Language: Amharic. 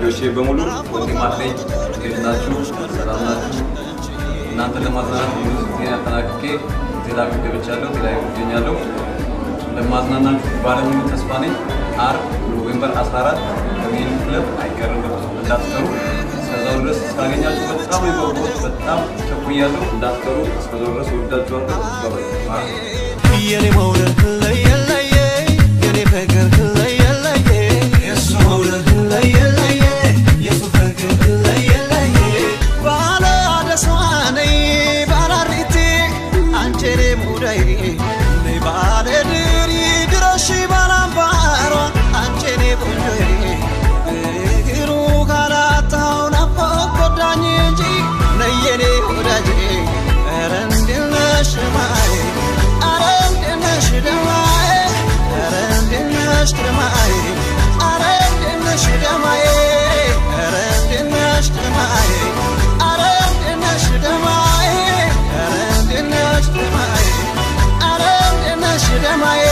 ደጋፊዎቼ በሙሉ ወንድም አለኝ። እንዴት ናችሁ? ሰላም ናችሁ? እናንተ ለማዝናናት ሙሉ ዜና አጠናቅቄ ቴላቪቭ ገብቻለሁ። ቴላቪቭ እገኛለሁ። ለማዝናናችሁ ባለሙሉ ተስፋ ነኝ። አርብ ኖቬምበር 14 ከሜን ክለብ አይቀርም፣ እንዳትቀሩ። እስከዛው ድረስ ሳገኛችሁ በጣም የጓጓሁት በጣም ቸኩያለሁ። እንዳትቀሩ። እስከዛው ድረስ ወዳችኋለሁ። ባባይ የኔ መውደድ ለየለየ የኔ ፍቅር ለየለየ የሱ መውደድ ለየለየ የሱ ፍቅር ለየለየ ባለ አደሷ ነይ ባላሪቲ አንቺኔ ሙዳይ ነይ ባለ ድሪ ድረሺ ባላምባሯ አንቺኔ ቆንጆዬ እግሩ ካላጣው ናፍቆ ጎዳኝ እንጂ ነይ የኔ ወዳጄ ኧረ እንዴት ነሽ ማዬ ኧረ እንዴት ነሽ ደማዬ ኧረ እንዴት ነሽ ደማዬ ኧረ እንዴት ነሽ ደማዬ ኧረ እንዴት ነሽ ደማዬ ኧረ እንዴት ነሽ ደማዬ ኧረ እንዴት ነሽ ደማዬ ኧረ እንዴት ነሽ ደማዬ